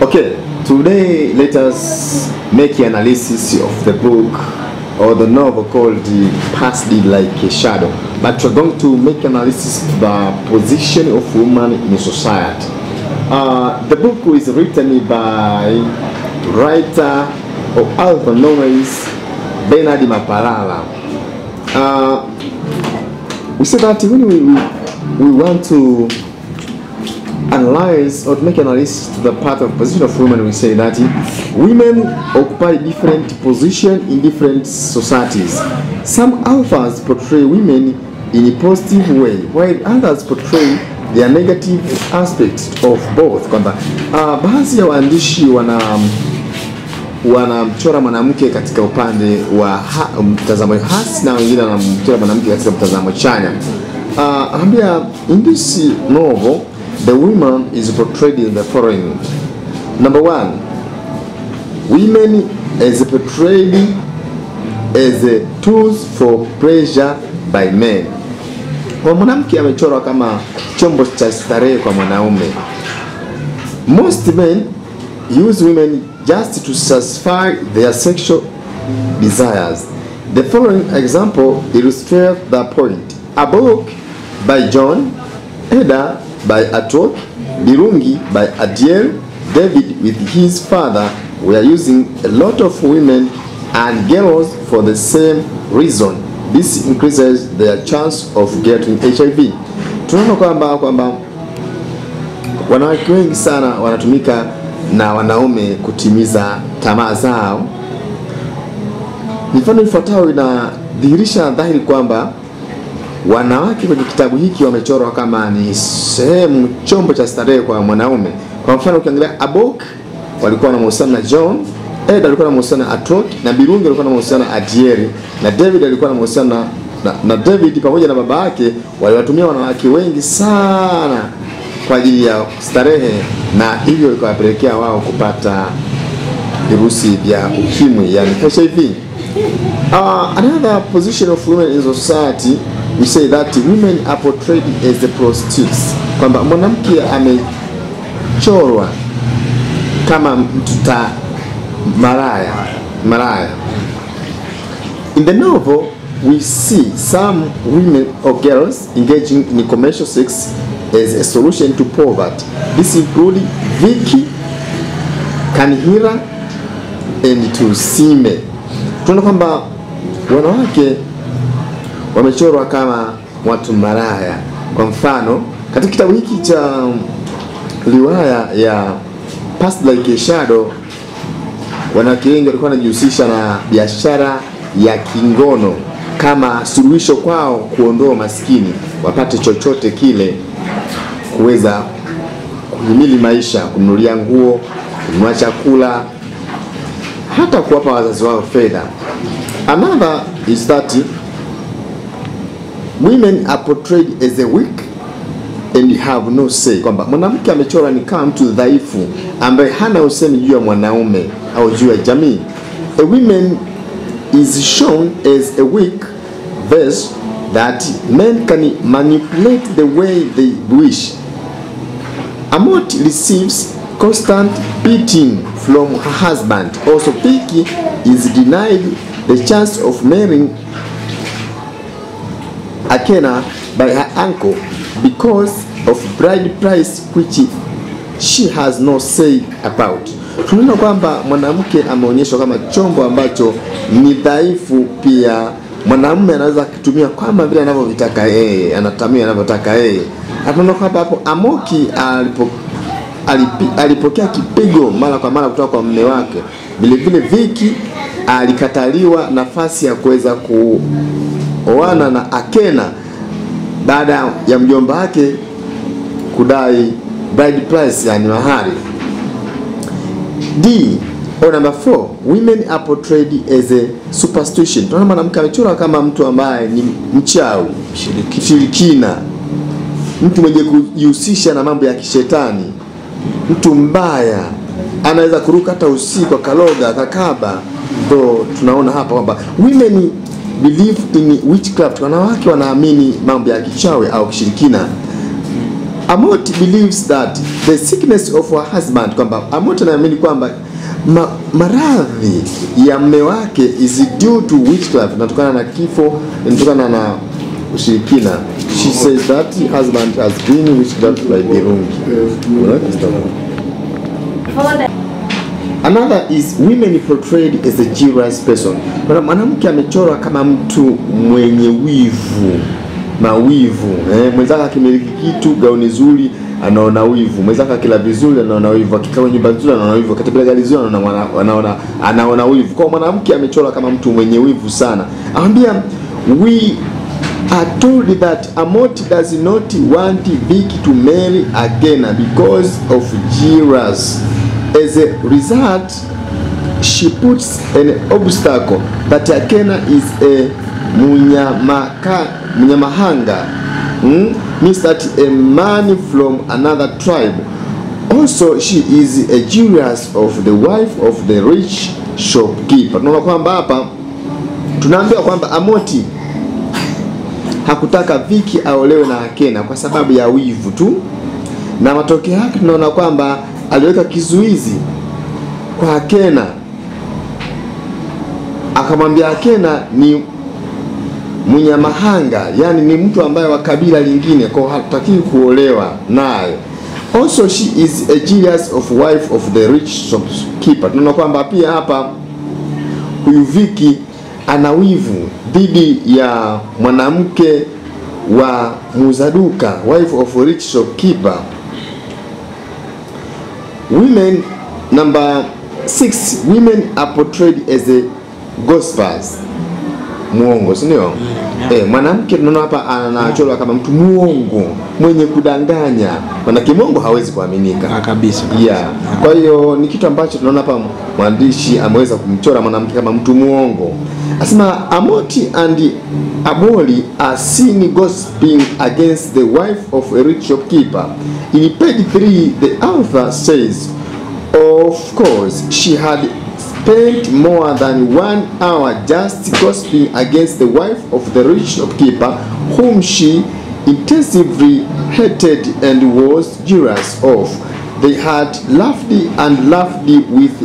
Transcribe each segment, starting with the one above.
Okay, today let us make an analysis of the book or the novel called The Past Did Like a Shadow. But we're going to make analysis of the position of woman in society. Uh, the book is written by writer or author known as Bernard Mapalala. Uh, we said that when we, we, we want to analyze or to make analysis to the part of position of women, we say that women occupy different position in different societies. Some authors portray women in a positive way, while others portray their negative aspects of both. Kwamba uh, baadhi ya waandishi wana wanamchora mwanamke katika upande wa ha, mtazamo hasi na wengine wanamchora mwanamke katika mtazamo chanya. Uh, ambia in this novel the woman is portrayed in the following. Number one, women is portrayed as a tools for pleasure by men. Kwa mwanamke amechorwa kama chombo cha starehe kwa mwanaume. Most men use women just to satisfy their sexual desires. The following example illustrates the point. A book by John, Eda by Atok, Birungi by Adiel, David with his father were using a lot of women and girls for the same reason. This increases their chance of getting HIV. Tunaona kwamba kwamba wanawake wengi sana wanatumika na wanaume kutimiza tamaa zao. Mifano ifuatayo inadhihirisha dhahiri kwamba wanawake kwenye kitabu hiki wamechorwa kama ni sehemu chombo cha starehe kwa mwanaume. Kwa mfano ukiangalia Abok walikuwa na mahusiano na John, Ed alikuwa na mahusiano na Atok na Birungi alikuwa na mahusiano na Adieri na David alikuwa na mahusiano na, na, na David pamoja na baba yake waliwatumia wanawake wengi sana kwa ajili ya starehe na hivyo ikawapelekea wao kupata virusi vya ukimwi yani HIV. Uh, another position of women in society we say that women are portrayed as the prostitutes, kwamba mwanamke amechorwa kama mtuta maraya maraya. In the novel we see some women or girls engaging in commercial sex as a solution to poverty. This include Vicky, Kanihira and Tusime. Tunaona kwamba wanawake wamechorwa kama watu maraya. Kwa mfano, katika kitabu hiki cha riwaya ya Past Like a Shadow, wanawake wengi walikuwa wanajihusisha na biashara ya kingono kama suluhisho kwao kuondoa maskini, wapate chochote kile kuweza kuhimili maisha, kununulia nguo, kununua chakula, hata kuwapa wazazi wao fedha. Another is that women are portrayed as a weak and have no say, kwamba mwanamke amechorwa ni kama mtu dhaifu ambaye hana usemi juu ya mwanaume au juu ya jamii. A woman is shown as a weak vessel that men can manipulate the way they wish. Amot receives constant beating from her husband. Also, Vicky is denied the chance of marrying Akena by her uncle because of bride price which she has no say about. Tunaona kwamba mwanamke ameonyeshwa kama chombo ambacho ni dhaifu. Pia mwanamume anaweza kutumia kama vile anavyovitaka yeye, anatamia anavyotaka yeye. Tunaona kwamba hapo Amoki alipo alipi, alipokea kipigo mara kwa mara kutoka kwa mume wake. Vile vile Viki alikataliwa nafasi ya kuweza kuoana na Akena baada ya mjomba wake kudai bride price, yani mahari. D or number 4 women are portrayed as a superstition. Tunaona mwanamke amechorwa kama mtu ambaye ni mchawi, kishirikina, mtu mwenye kujihusisha na mambo ya kishetani, mtu mbaya, anaweza kuruka hata usiku akaloga akakaba. Ndo tunaona hapa kwamba women believe in witchcraft, wanawake wanaamini mambo ya kichawi au kishirikina. Amot believes that the sickness of her husband, kwamba Amot anaamini kwamba ma, maradhi ya mme wake is due to witchcraft, inatokana na kifo, inatokana na ushirikina. She says that her husband has been witchcraft by Birungi. Further, Another is women portrayed as a jealous person. Kuna mwanamke amechorwa kama mtu mwenye wivu, mawivu. Eh, mwenzake akimiliki kitu, gauni zuri anaona wivu, mwenzake akila vizuri anaona wivu, akikaa kwenye nyumba nzuri anaona wivu, akitembea gari zuri anaona mwana- anaona anaona wivu. Kwa hiyo mwanamke amechorwa kama mtu mwenye wivu sana. Anambia we are told that Amoti does not want Vicky to marry again because of jealous. As a result, she puts an obstacle that Akena is a munyamaka, munyamahanga mm? means that a man from another tribe also she is a jealous of the wife of the rich shopkeeper tunaona kwamba hapa tunaambiwa kwamba Amoti hakutaka Viki aolewe na Akena kwa sababu ya wivu tu, na matokeo yake tunaona kwamba aliweka kizuizi kwa Akena, akamwambia Akena ni mnyamahanga, yani ni mtu ambaye wa kabila lingine, kwa hiyo hatutakiwi kuolewa naye. Also she is a jealous of wife of the rich shopkeeper. Tunaona kwamba pia hapa huyu Viki ana wivu dhidi ya mwanamke wa muuza duka, wife of a rich shopkeeper. Women number six, women are portrayed as a gossippers, muongo, si ndio? yeah. Eh, mwanamke tunaona hapa anachorwa kama mtu muongo, mwenye kudanganya, manake muongo hawezi kuaminika Ah, kabisa kabisa. yeah. Kwa hiyo ni kitu ambacho tunaona hapa mwandishi ameweza kumchora mwanamke kama mtu muongo. Asema Amoti and Aboli are seen gossiping against the wife of a rich shopkeeper. In page 3 the author says of course she had spent more than one hour just gossiping against the wife of the rich shopkeeper whom she intensively hated and was jealous of. They had laughed and laughed with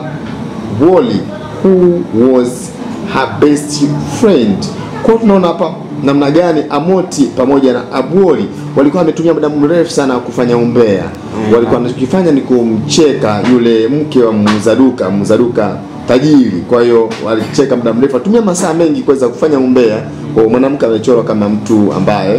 Aboli who was her best friend. Kwa hiyo tunaona hapa namna gani Amoti pamoja na Aboli walikuwa wametumia muda mrefu sana kufanya umbea. Walikuwa wanachokifanya ni kumcheka yule mke wa muuza duka, muuza duka tajiri. Kwa hiyo walicheka muda mrefu, watumia masaa mengi kuweza kufanya umbea. Kwa hiyo mwanamke amechorwa kama mtu ambaye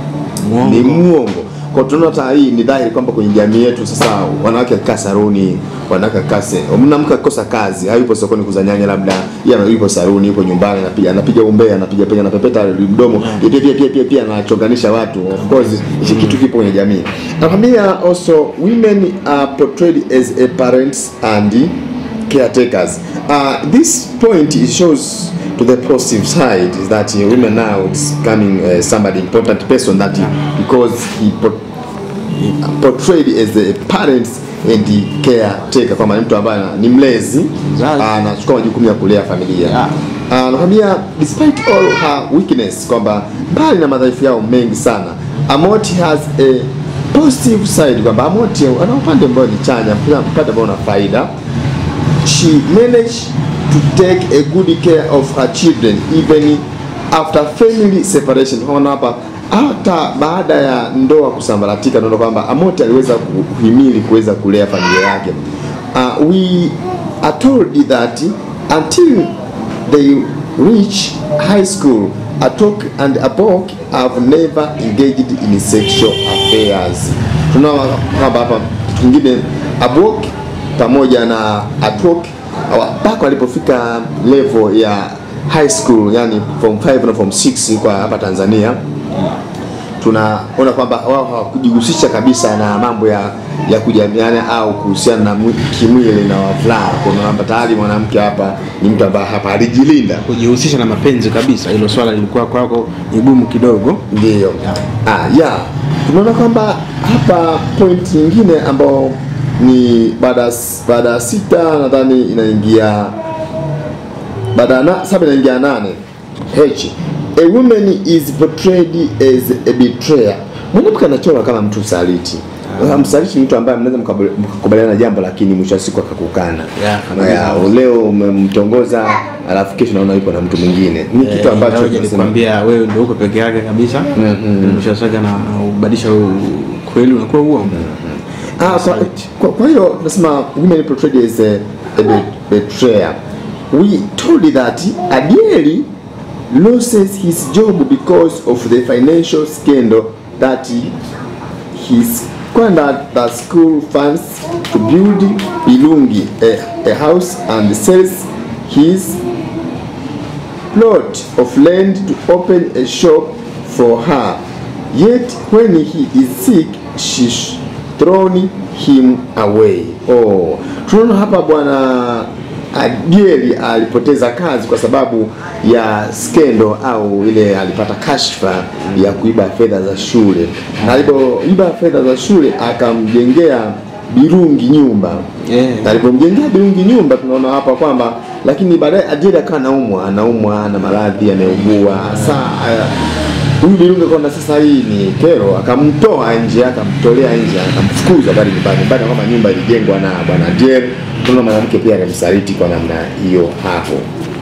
ni Muongo. muongo. Kwa hiyo tunaona hata hii ni dhahiri kwamba kwenye jamii yetu sasa wanawake wakikaa saruni, wanawake wakikaa se, mwanamke akikosa kazi, hayupo sokoni kuuza nyanya, labda yeye yupo saruni, yupo nyumbani, anapiga anapiga umbea, anapiga penya, anapepeta mdomo, pia pia pia pia pia anachonganisha watu. Of course hichi kitu kipo kwenye jamii. Nakwambia also women are portrayed as a parents and caretakers. Uh, this point it shows to the positive side is that uh, women now is becoming uh, somebody important person that he, because he po- portrayed as a parents and the caretaker kwamba ni mtu ambaye ana- ni mlezi Mzazi. anachukua majukumu ya kulea familia Yeah. Ah, nakwambia despite all her weakness kwamba mbali na madhaifu yao mengi sana Amoti has a positive side kwamba Amoti ana upande ambao ni chanya upande ambao una faida she managed to take a good care of her children even after family separation. Tunaona hapa hata baada ya ndoa kusambaratika, tunaona kwamba Amoti aliweza kuhimili kuweza kulea familia yake. Uh, we are told that until they reach high school Atok and Abok have never engaged in sexual affairs. Tunaona kwamba hapa kitu kingine Abok pamoja na Atok hawa- mpaka walipofika level ya high school, yani form 5 na form 6 kwa hapa Tanzania tunaona kwamba wao hawakujihusisha kabisa na mambo ya ya kujamiana au kuhusiana na mwi- kimwili na wavulana. Kuna kwamba tayari mwanamke hapa ni mtu ambaye hapa alijilinda. kujihusisha na mapenzi kabisa, hilo swala lilikuwa kwako ni gumu kidogo. Ndiyo. Ah, yeah. Tunaona kwamba hapa point nyingine ambao ni baada ya s- baada ya sita nadhani inaingia baada ya na, saba inaingia ya nane H. A woman is portrayed as a betrayer. mwanamke anachorwa kama mtu msaliti Sasa msaliti ni mtu ambaye mnaweza mkabali- mkakubaliana na jambo lakini mwisho wa siku akakukana Yeah, kabisa. yeah, leo umemtongoza alafu kesho naona yupo na mtu mwingine ni kitu ambacho tunasema- nikwambia wewe ndio uko peke yake kabisa mshasaka na ubadilisha kweli unakuwa huo Ah, kwa, Saliti. kwa, kwa hiyo tunasema women portrayed as a, a be- betrayer. We told that Adieli loses his job because of the financial scandal that he, he squandered the school funds to build Ilungi, a, a house, and sells his plot of land to open a shop for her. Yet when he is sick, she's thrown him away. Oh, tunaona hapa bwana Adieli alipoteza kazi kwa sababu ya skendo au ile alipata kashfa ya kuiba fedha za shule. Na alipoiba fedha za shule akamjengea Birungi nyumba Yeah. na alipomjengea Birungi nyumba tunaona hapa kwamba, lakini baadaye Adieli akawa anaumwa, anaumwa na maradhi, ameugua. Saa aya, huyu Birungi akaona sasa hii ni kero, akamtoa nje, akamtolea nje, akamfukuza bali nyumbani, baada ya kwamba nyumba ilijengwa na bwana Adieli. Tunaona mwanamke pia alimsaliti kwa namna hiyo hapo.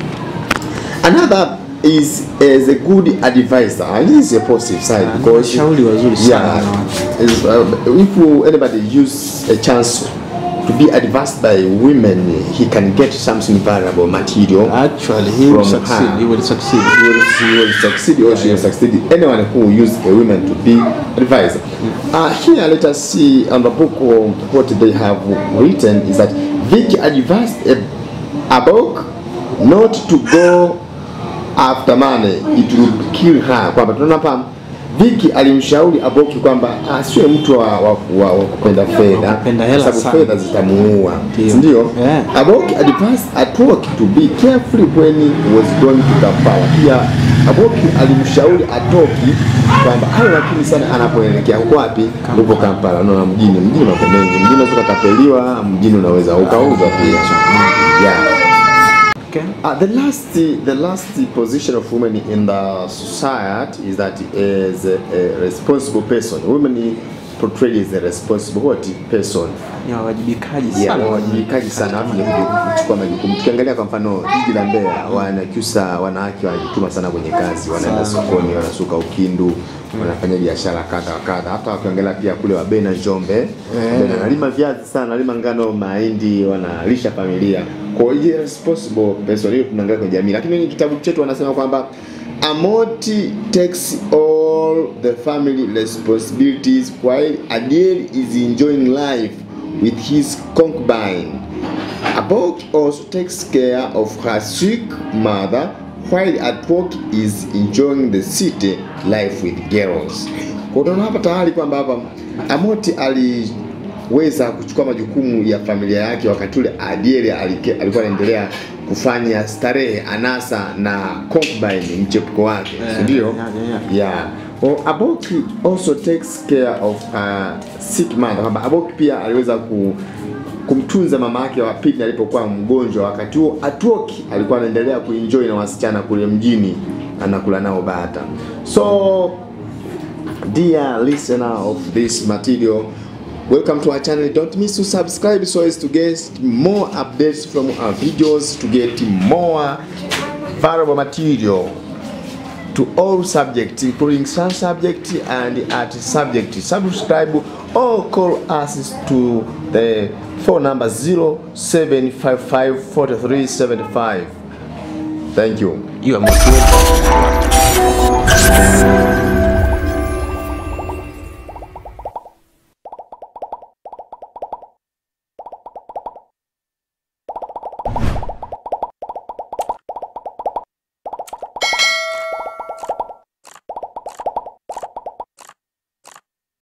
Another is as a good advisor. And this is a positive side Ah, because washauri wazuri sana yeah, wanawake. is, uh, if you, anybody use a chance to be advised by women, he can get something valuable material. actually he will From succeed her. he will succeed He will, he will succeed or she will succeed. Anyone who use a woman to be advised. Uh, here, let us see on the book of what they have written is that Vicky advised a, a book not to go after money, it will kill her. Kwamba tunaona hapa Vicky alimshauri Aboki kwamba asiwe mtu wa, wa, wa, wa kupenda fedha kupenda hela kwa sababu sana. fedha zitamuua, Ndio. si ndio? Yeah. Aboki advised Atoki to be careful when he was going to Kampala. Pia Aboki alimshauri Atoki kwamba awe makini sana anapoelekea huko wapi? Huko Kampala. Unaona mjini, mjini mambo mengi. Mjini unaweza ukatapeliwa, mjini unaweza ukauzwa pia. Yeah. okay Uh, the last, the last position of women in the society is that as a, a responsible person. Women portrayed as a responsible what person. ni wawajibikaji Yeah, sana wawajibikaji sana watu ni kuchukua majukumu. Tukiangalia kwa mfano jiji la Mbeya, wanakyusa wanawake wanajituma sana kwenye kazi, wanaenda Sana. sokoni, wanasuka ukindu, wanafanya biashara kadha wa kadha. Hata wakiangalia pia kule Wabena Njombe, Wabena wanalima viazi sana, wanalima ngano, mahindi, wanalisha familia. Kwa hiyo responsible person hiyo tunaangalia kwenye jamii, lakini kwenye kitabu chetu wanasema kwamba Amoti takes all the family responsibilities while Adiel is enjoying life with his concubine. Abok also takes care of her sick mother while Atwok is enjoying the city life with girls. Kwa unaona hapa tayari kwamba hapa Amoti aliweza kuchukua majukumu ya familia yake wakati ule Adiel alike- alikuwa anaendelea kufanya starehe anasa na concubine mchepuko wake, Eh, si ndio? yeah, yeah, yeah. Yeah. Well, Aboki also takes care of a sick mother. Kwamba Aboki pia aliweza ku, kumtunza mama yake wa pili alipokuwa mgonjwa. Wakati huo Atuoki alikuwa anaendelea kuenjoy na wasichana kule mjini, anakula nao bata. So dear listener of this material, welcome to our channel. Don't miss to subscribe so as to get more updates from our videos, to get more valuable material to all subjects, including some subject and art subject. Subscribe or call us to the phone number 0755 4375. Thank you. you are motivated